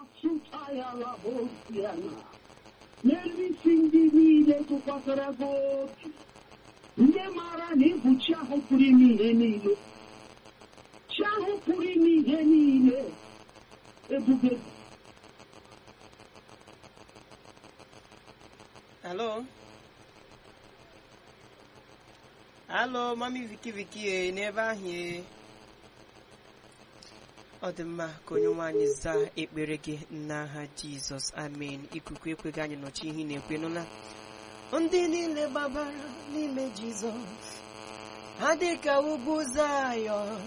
sụtayala osiana n'elu isi ndị niile tụkwasara gị obi ndị maara na ịbụ chi ahụ pụrụ ime ihe niile chi ahụ pụrụ ime ihe niile ebube Hello? Hello, mami Viki Viki e n'ebe ahụ e. Ọ dị mma ka onye nwaanyị zaa ekpere gị n'aha Jizọs amen ikuku ekweghị anyị nọchi ihe ị na-ekwe nụla ndị niile gbabara n'ime Jizọs ha dị ka ugwu Zayọn